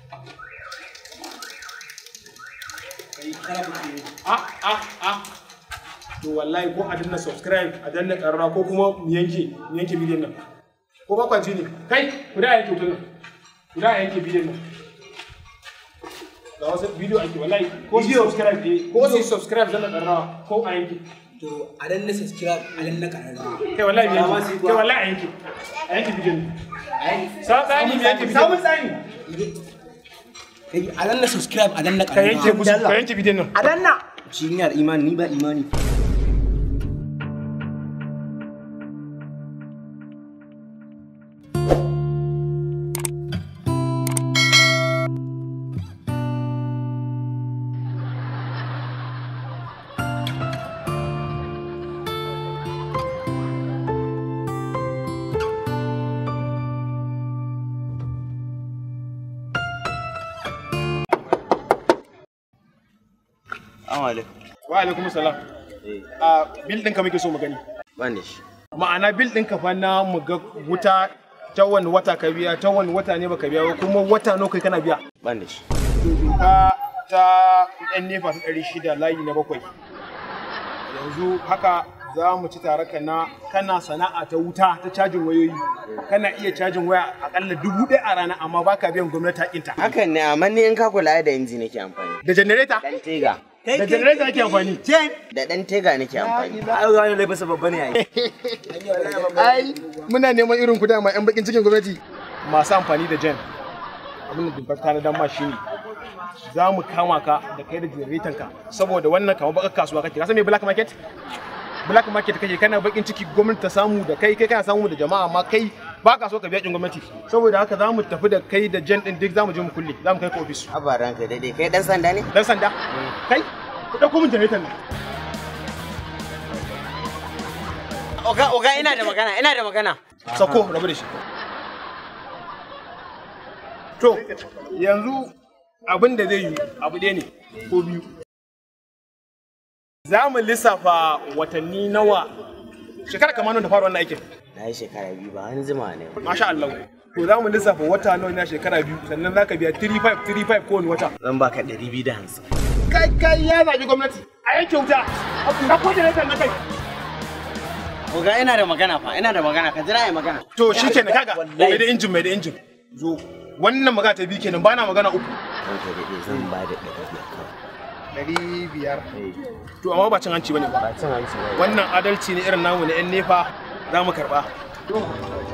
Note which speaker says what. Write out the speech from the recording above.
Speaker 1: Ah, ah, ah. To wallahi ko a danna subscribe, a danna ƙarara ko kuma mu yanke, mu yanke bidiyon nan. Ko ba kwanci ne? Kai, ku da yanke hoton nan. Ku da yanke bidiyon nan. Ga wasu bidiyo ake wallahi ko su subscribe eh, ko su subscribe danna ƙarara ko a yanke.
Speaker 2: To a dan na subscribe a dan na kararrawa.
Speaker 1: Kai wallahi mu
Speaker 2: Ya ma
Speaker 1: yanke.
Speaker 2: sai
Speaker 1: Kai
Speaker 2: kuwa.
Speaker 1: wallahi a yanke. A yanke bidiyon nan.
Speaker 2: Ai,
Speaker 1: Sa tsani mu yanke bidiyon.
Speaker 2: Samun tsani. Kai a dan na subscribe a dan na
Speaker 1: Ka yanke
Speaker 2: kararrawa.
Speaker 1: musu, ka yanke bidiyon nan.
Speaker 2: A dan na.
Speaker 3: Shi yana da imani ni ba imani. Assalamu alaikum.
Speaker 1: Wa alaikum salam.
Speaker 3: Eh,
Speaker 1: A bil ɗinka muke so mu gani.
Speaker 3: ban da shi.
Speaker 1: ma'ana bil ɗinka fa na mu ga wuta ta wani wata ka biya ta wani wata ne baka biya ba kuma wata nawa kai kana biya
Speaker 3: Ban da shi.
Speaker 1: to doka ta yan nefa ta ɗari shida layi na bakwai yanzu haka za mu ci tare ka na kana sana'a ta wuta ta cajin wayoyi kana iya cajin waya akalla dubu ɗaya a rana amma baka biyan gwamnati hakinta
Speaker 3: Hakan ne amma ni in ka kula da inji nake amfani.
Speaker 1: da janareta
Speaker 3: Dan tega.
Speaker 1: da janareta ake amfani
Speaker 3: Da dan tega nake amfani.
Speaker 2: Ai ga wani laifin babba ne ai.
Speaker 1: ai muna neman irin ku dama yan bakin cikin gwamnati masu amfani da jan abin da dokar ta na dan ma shine za mu kama ka da kai da generator ka saboda wannan kamar bakar kasuwa kake ka san me black market black market kake kana bakin ciki gwamnati ta samu da kai kai kana samu da jama'a amma kai ba ka so ka biya kin gwamnati saboda haka za mu tafi da kai da jan din duk za mu je mu kulle za mu kai ka ofis
Speaker 3: Abaran ka dade kai dan sanda ne?
Speaker 1: dan sanda kai ku dauko min generator nan
Speaker 3: Oga oga ina da magana ina da magana.
Speaker 1: sako rabu da shi to yanzu abin da zai yi abu ɗaya ne ko biyu za mu lissafa watanni nawa shekara kamar nan da fara wannan aikin
Speaker 3: Na yi shekara biyu ba an zuma ne.
Speaker 1: masha Allah to za mu lissafa wata nawa na shekara biyu sannan za ka biya 35 35 kowane wata
Speaker 3: Zan baka ɗari biyu da hamsin.
Speaker 1: kai kai ya zaɓi gwamnati a yanke wuta a ko da na kai
Speaker 3: Oga ina da magana fa ina da magana ka jira ai magana.
Speaker 1: to shi kenan kaga mai da injin mai da injin zo wannan magana ta biyu kenan bana magana uku
Speaker 3: Ran ka dade zan ba da ɗari biyar kawai.
Speaker 1: ɗari biyar
Speaker 3: Eh,
Speaker 1: to amma ba cin hanci bane ba
Speaker 3: Ba cin hanci ba.
Speaker 1: wannan adalci ne irin namu na yan nefa za mu karba